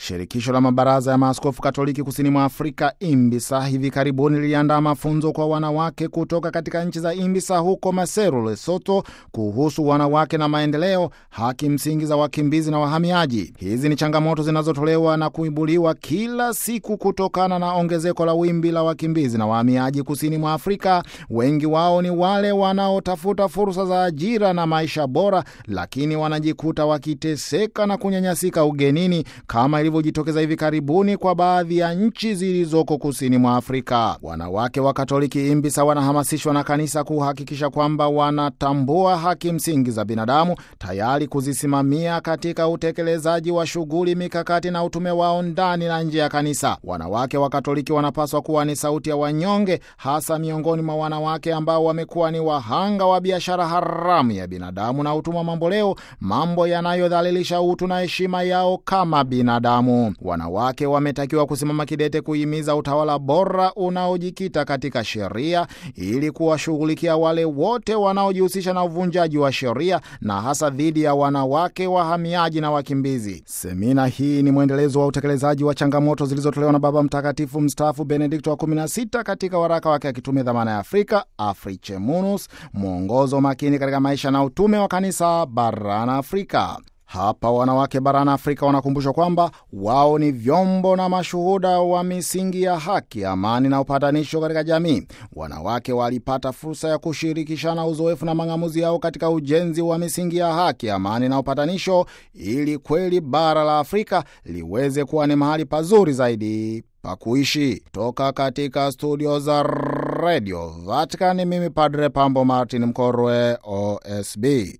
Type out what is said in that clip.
Shirikisho la mabaraza ya maaskofu Katoliki kusini mwa Afrika, IMBISA, hivi karibuni liliandaa mafunzo kwa wanawake kutoka katika nchi za IMBISA huko Maseru, Lesotho, kuhusu wanawake na maendeleo, haki msingi za wakimbizi na wahamiaji. Hizi ni changamoto zinazotolewa na kuibuliwa kila siku kutokana na ongezeko la wimbi la wakimbizi na wahamiaji kusini mwa Afrika. Wengi wao ni wale wanaotafuta fursa za ajira na maisha bora, lakini wanajikuta wakiteseka na kunyanyasika ugenini kama ilivyojitokeza hivi karibuni kwa baadhi ya nchi zilizoko kusini mwa Afrika. Wanawake wa Katoliki IMBISA wanahamasishwa na kanisa kuhakikisha kwamba wanatambua haki msingi za binadamu, tayari kuzisimamia katika utekelezaji wa shughuli, mikakati na utume wao ndani na nje ya kanisa. Wanawake wa Katoliki wanapaswa kuwa ni sauti ya wanyonge, hasa miongoni mwa wanawake ambao wamekuwa ni wahanga wa biashara haramu ya binadamu na utumwa mamboleo, mambo yanayodhalilisha utu na heshima yao kama binadamu. Wanawake wametakiwa kusimama kidete kuhimiza utawala bora unaojikita katika sheria ili kuwashughulikia wale wote wanaojihusisha na uvunjaji wa sheria na hasa dhidi ya wanawake wahamiaji na wakimbizi. Semina hii ni mwendelezo wa utekelezaji wa changamoto zilizotolewa na Baba Mtakatifu mstaafu Benedikto wa 16 katika waraka wake akitume dhamana ya Afrika Africhemunus, mwongozo makini katika maisha na utume wa kanisa barani Afrika. Hapa wanawake barani Afrika wanakumbushwa kwamba wao ni vyombo na mashuhuda wa misingi ya haki, amani na upatanisho katika jamii. Wanawake walipata fursa ya kushirikishana uzoefu na mang'amuzi yao katika ujenzi wa misingi ya haki, amani na upatanisho, ili kweli bara la Afrika liweze kuwa ni mahali pazuri zaidi pa kuishi. Toka katika studio za Radio Vatican, mimi Padre Pambo Martin Mkorwe, OSB.